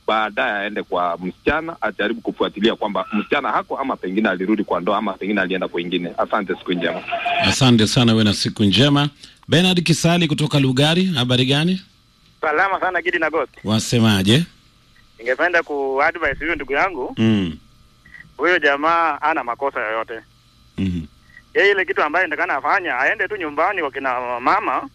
baadaye aende kwa msichana, ajaribu kufuatilia kwamba msichana hako ama pengine alirudi kwa ndoa ama pengine alienda kwingine. Asante, siku njema. Asante sana, uwe na siku njema. Bernard Kisali kutoka Lugari, habari gani? Salama sana Gidi na Ghost. Wasemaje? Ningependa kuadvise huyo ndugu yangu, mm. huyo jamaa ana makosa yoyote. mm Yeye ile kitu ambayo ndakana afanya, aende tu nyumbani kwa kina mama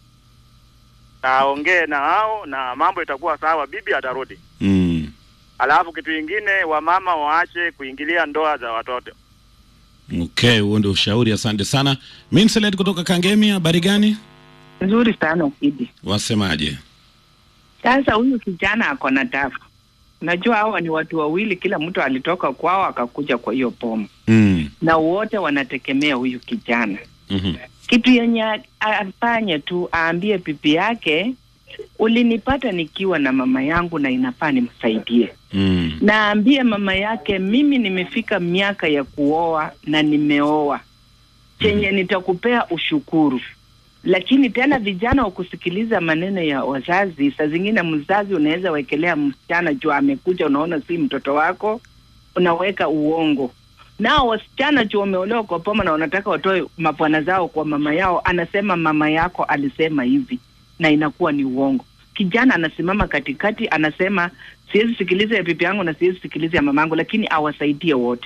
na aongee na hao na mambo itakuwa sawa, bibi atarudi. mm. Alafu kitu ingine, wamama waache kuingilia ndoa za watoto. Okay, huo ndio ushauri. Asante sana. Minselet kutoka Kangemi, habari gani? Nzuri sana Ukidi. Wasemaje? Sasa huyu kijana ako na tafu. Unajua hawa ni watu wawili, kila mtu alitoka kwao akakuja kwa hiyo pomo, mm. na wote wanategemea huyu kijana. mm Kitu yenye a- afanye tu, aambie pipi yake, ulinipata nikiwa na mama yangu na inafaa nimsaidie. mm. Naambie mama yake, mimi nimefika miaka ya kuoa na nimeoa, chenye nitakupea ushukuru. Lakini tena vijana wakusikiliza maneno ya wazazi, saa zingine mzazi unaweza wekelea msichana juu amekuja, unaona si mtoto wako, unaweka uongo. Nao wasichana juu wameolewa kwa poma na wanataka watoe mabwana zao kwa mama yao, anasema mama yako alisema hivi, na inakuwa ni uongo. Kijana anasimama katikati, anasema siwezi sikiliza ya pipi yangu na siwezi sikiliza ya mamangu, lakini awasaidie wote.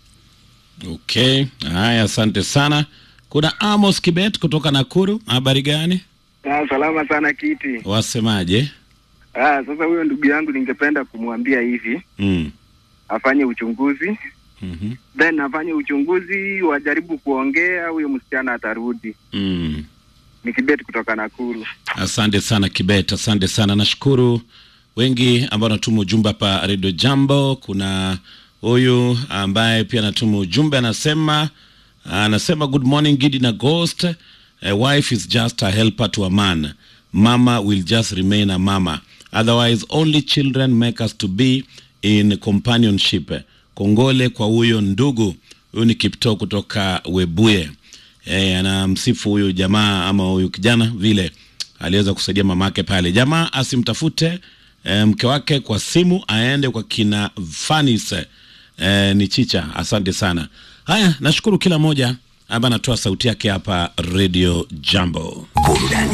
Okay, haya, asante sana. Kuna Amos Kibet kutoka Nakuru, habari gani? Ah, salama sana kiti. Wasemaje? Ah, sasa huyo ndugu yangu ningependa kumwambia hivi, mm. afanye uchunguzi, mm then afanye uchunguzi, wajaribu kuongea, huyo msichana atarudi. mm. Ni Kibeti kutoka Nakuru. Asante sana Kibet, asante sana. Nashukuru wengi ambao wanatuma ujumbe hapa Radio Jambo. Kuna huyu ambaye pia anatuma ujumbe, anasema anasema good morning Gidi na Ghost. A wife is just a helper to a man. Mama will just remain a mama. Otherwise only children make us to be in companionship. Kongole kwa huyo ndugu. Huyu ni Kipto kutoka Webuye. Eh, anamsifu huyu jamaa ama huyu kijana vile aliweza kusaidia mamake pale. Jamaa asimtafute eh, mke wake kwa simu, aende kwa kina Fanis eh, ni chicha. Asante sana. Haya, nashukuru kila moja ambaye anatoa sauti yake hapa Radio Jambo. Burudani